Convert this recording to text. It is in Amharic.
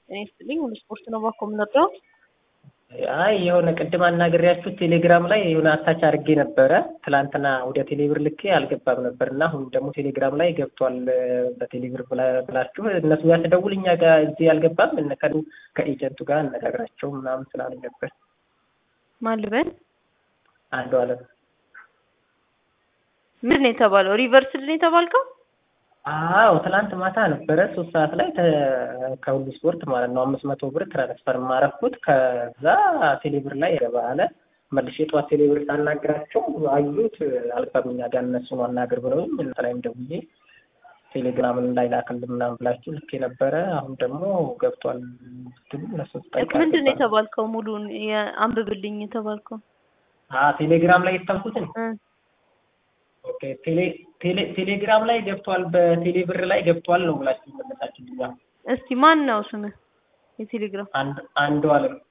እኔ ስትልኝ ሁሉ ስፖርት ነው ባኮ የምንወደው። አይ የሆነ ቅድም አናግሬያችሁ ቴሌግራም ላይ የሆነ አታች አድርጌ ነበረ። ትላንትና ወደ ቴሌብር ልኬ አልገባም ነበር እና አሁን ደግሞ ቴሌግራም ላይ ገብቷል በቴሌብር ብላችሁ እነሱ ጋር ስደውል እኛ ጋር እዚህ አልገባም እነከዱ ከኤጀንቱ ጋር አነጋግራቸው ምናምን ስላሉኝ ነበር። ማን ልበል? አንዱ አለም ምንድን ነው የተባለው? ሪቨርስድ ነው የተባልከው? አዎ ትላንት ማታ ነበረ ሶስት ሰዓት ላይ ከሁሉ ስፖርት ማለት ነው አምስት መቶ ብር ትራንስፈር ማረኩት። ከዛ ቴሌብር ላይ ገባ አለ። መልሼ ጠዋት ቴሌብር ሳናግራቸው አዩት አልገባም እኛ ጋር እነሱን አናግር ብለውኝ እናንተ ላይም ደውዬ ቴሌግራምን ላይ ላክልን ምናምን ብላችሁ ልክ የነበረ አሁን ደግሞ ገብቷል ስትሉ እነሱ ምንድን ነው የተባልከው? ሙሉን አንብብልኝ የተባልከው ቴሌግራም ላይ የተባልኩትን ኦኬ ቴሌ ቴሌ ቴሌግራም ላይ ገብቷል በቴሌ ብር ላይ ገብቷል ነው ብላችሁ መለሳችሁልኝ። እስቲ ማን ነው ስምህ? የቴሌግራም አንድ አንዱ አለም